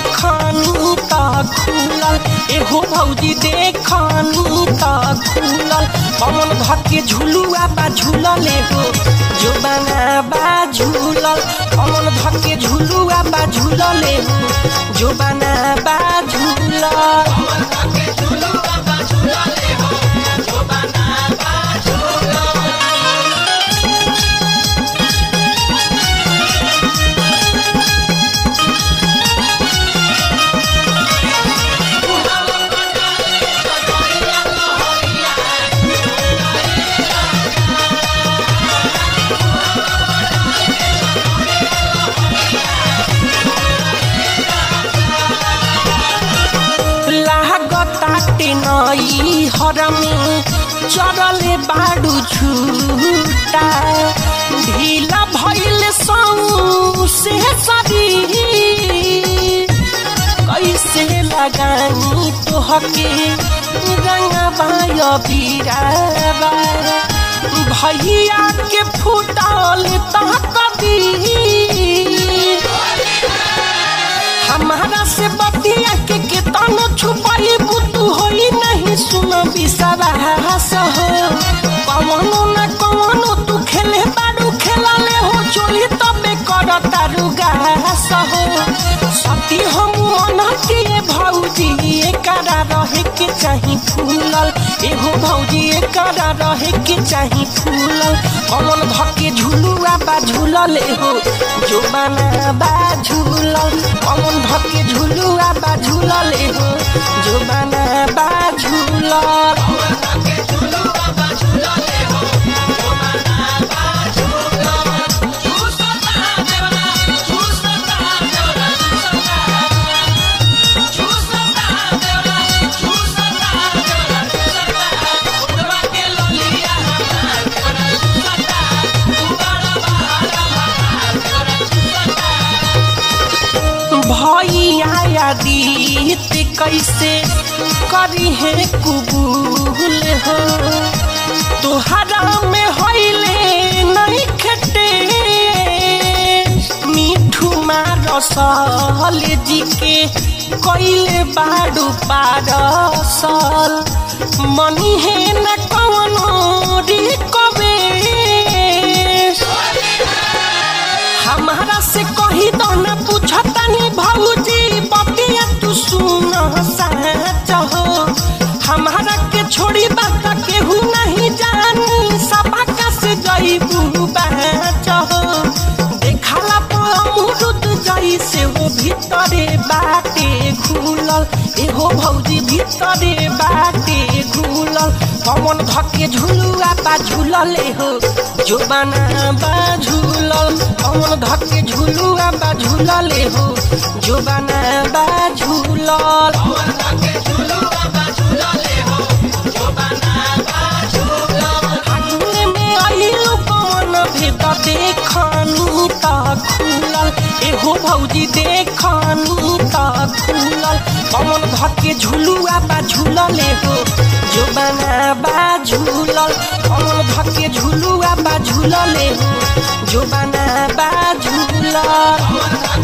देखनी त खुलल एहो भौजी देखनी त खुलल पवन धके झुलुआ बा झुलल एहो जोबाना बा झुलल पवन धके झुलुआ बा झुलल एहो जोबाना बा झुलल लागताटे नई हरमी चरले बाडू झूटा ढीला भइल सौ से शरीर कैसे लगानी तोहके रंगबाय बीराबा भैया के फूटल तह कबीर हमारा से बतिया के केतन छुपाई बुतू होई नहीं सुन विश्वास हो कवनो न कवनो तू खेले बाडू खेलाले हो चोली तबे कर तारू गास हो सती हम मनती भौजी एकरा रहे के चाही फूलल एहो भौजी एकरा रहे के चाही फूलल कमल धके झुलुआ बा झुलल एहो जोबाना बा झुलल कमल धके झुलुआ बा झुलल एहो जोबाना बा झुलल भैया आदित कैसे करी है कुबूल हो तोहरा में होइले नहीं खटे मिठू मारसल जी के कैले बाडू पारसल मनी है न कवनो रिकवे हमारा से कही तो न पूछतानी भौजी बतिया तू सुन सच हो हमारा के छोड़ी बात केहू नहीं जानी सबका से जईबू बच हो देखला अमरुद जई से वो भीतरे बाटे घुलल एहो भौजी भीतरे बाटे घुलल पवन धके झुलुआ बा झुलल एहो जोबाना बा झुलल पवन धके झुलुआ बा झुलल एहो जोबाना बा झुलल फागुन में आइलु पवन भेद देखनी त खुलल एहो भौजी देखनी त खुलल पवन धके झुलुआ बा झुलल एहो जोबाना बा झुलल पवन धके झुलुआ बा झुलल एहो जोबाना बा झुलल